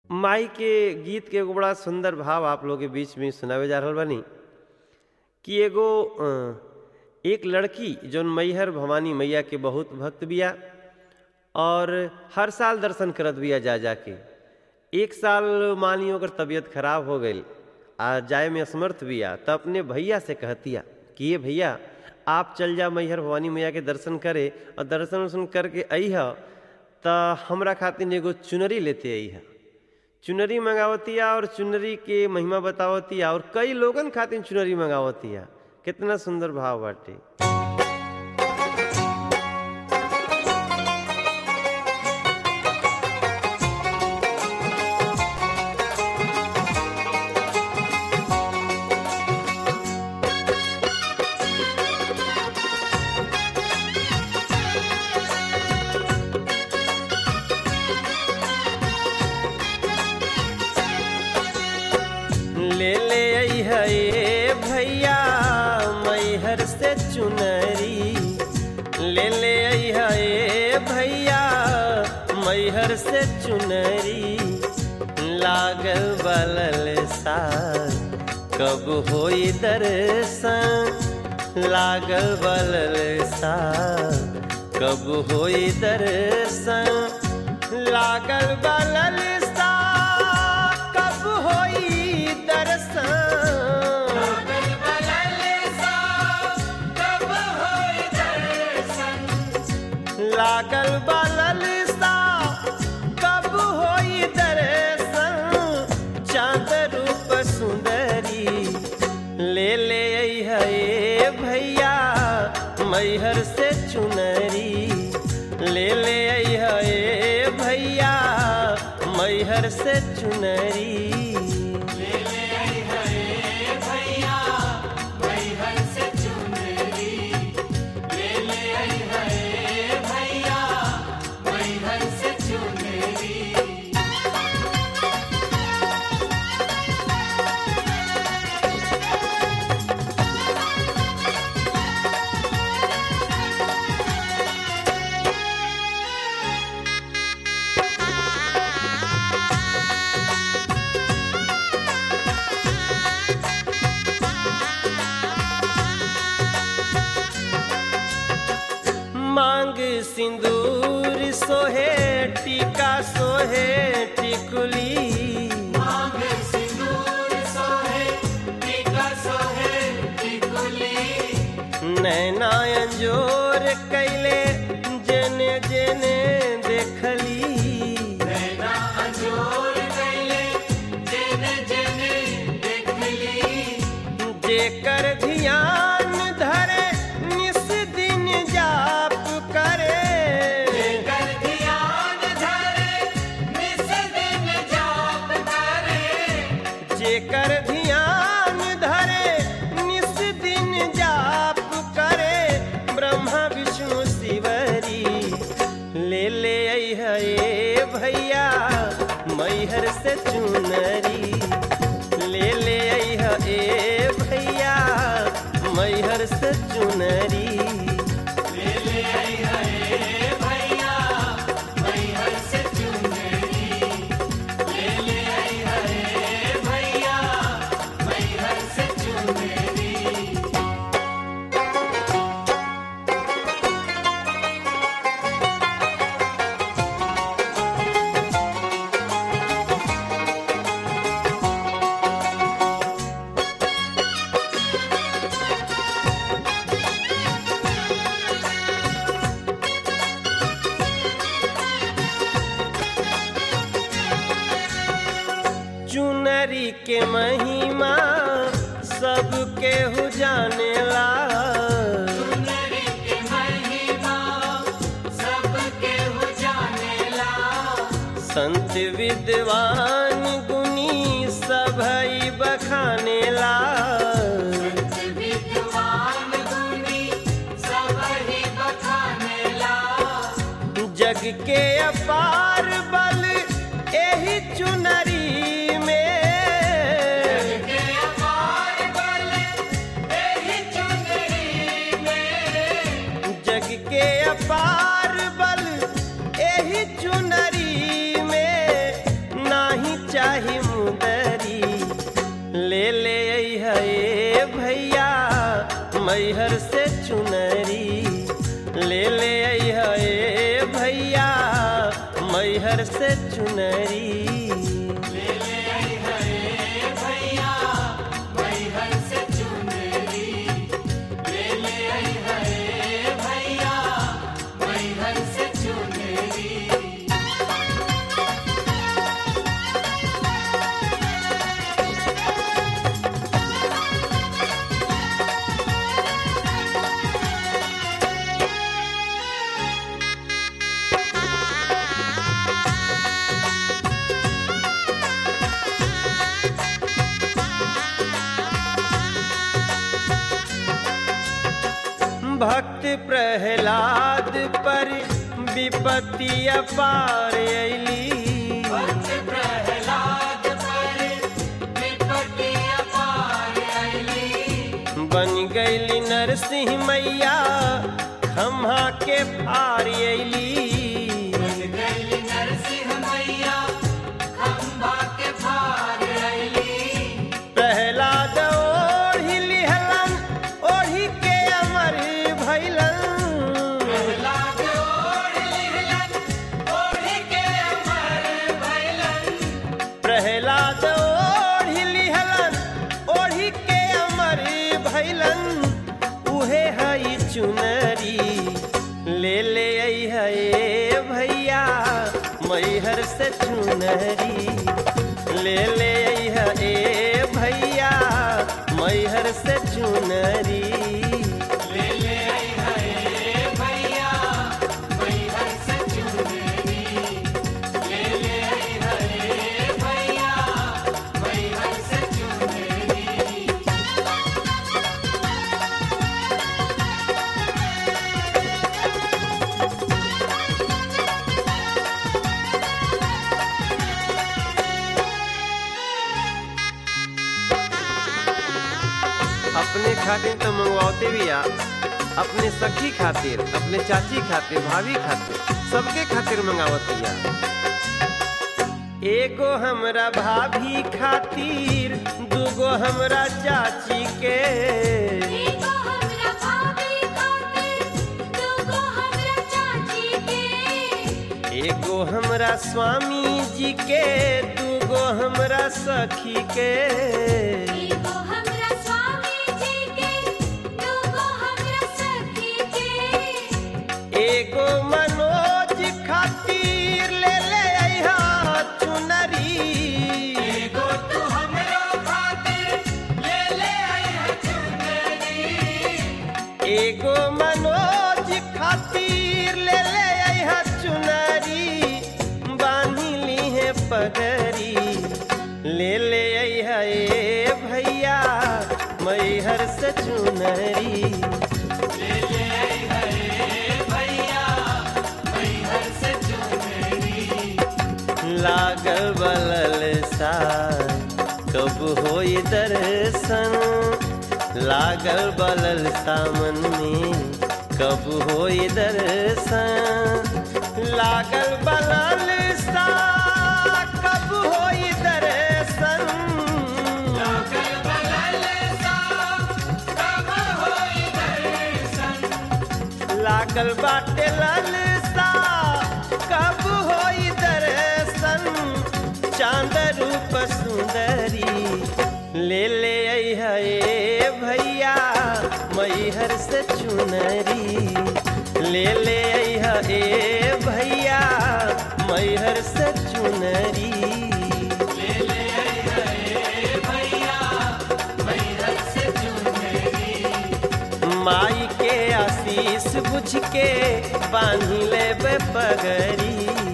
माई के गीत के एगो बड़ा सुंदर भाव आप लोग के बीच में सुनावे जा रहल बानी कि एगो अ, एक लड़की जौन मैहर भवानी मैया के बहुत भक्त बिया और हर साल दर्शन करत बिया जा जाके एक साल मान ली ओकर तबीयत खराब हो गई आ जाए में असमर्थ बिया त अपने भैया से कहतिया कि ये भैया आप चल जा मैहर भवानी मैया के दर्शन करे और दर्शन वर्शन करके अइह त हमरा खातिर एगो चुनरी लेते अइह चुनरी मंगावतिया और चुनरी के महिमा बतावतिया और कई लोगन खातिर चुनरी मंगावतिया कितना सुंदर भाव बाटे ले ले अइह ए भैया मैहर से चुनरी ले ले अइह ए भैया मैहर से चुनरी लागल बलल सा कब होई दर्शन लागल बलल सा कब होई दर्शन लागल बलल सा कब होई दर्शन लागल बलल सा कब होई दर्शन चांद रूप सुंदरी ले ले अइह ए भैया मैहर से चुनरी ले ले अइह ए भैया मैहर से चुनरी मांग सिंदूर सोहे टीका सोहे टिकुली नैना अंजोर कैले जेने जेने देखली जेकर ध्यान धरे निस दिन जाप करे जेकर ध्यान धरे निस दिन जाप करे ब्रह्मा विष्णु शिवरी ले ले अइह ए भैया मैहर से चुनरी ले ले अइह ए भैया मैहर से चुनरी चुनरी के महिमा सबके हु जानेला संत विद्वान गुनी सभई बखानेला जग के अपार बल एही चुनरी में जग के अपार बल एही चुनरी में नाही चुनरी भक्त प्रहलाद पर विपत्ति अपार अली बन गईली नरसिंह मैया खम्हा के फार अली प्रहलाद ओढ़ी लिहलन ओढ़ी के अमर भैलन प्रहलाद ओढ़ी लिहलन ओढ़ी के अमर भैलन उहे हई चुनरी ले ले आई है भैया मैहर से चुनरी ले ले आई है भैया मैहर से चुनरी अपने खातिर तो मंगवाते भी आ अपने सखी खातिर अपने चाची खातिर भाभी खातिर सबके खातिर मंगावतिया एगो हमरा भाभी खातिर दूगो हमरा चाची के एगो हमरा भाभी खातिर दूगो हमरा चाची के एगो हमरा स्वामी जी के दूगो हमरा सखी के एगो हमरा स्वामी जी के दूगो हमरा सखी के एगो मनोज खातिर ले ले अइहा चुनरी एगो तू हमरो खातिर ले ले अइहा चुनरी एगो मनोज खातिर ले ले अइहा चुनरी बांधी ली है पगरी ले ले अइहा ए भैया मैहर से चुनरी लागल बलल सा कब होई दर्शन लागल बलल सामन में कब होई दर्शन लागल बलल सा कब होई दर्शन लागल बलल सा कब होई दर्शन लागल बाटे ललसा कब होई दर्शन चांद रूप सुंदरी ले ले आई है भैया मैहर से चुनरी ले ले आई है भैया मैहर से चुनरी माई के आशीष बुझ के बांधी ले पगरी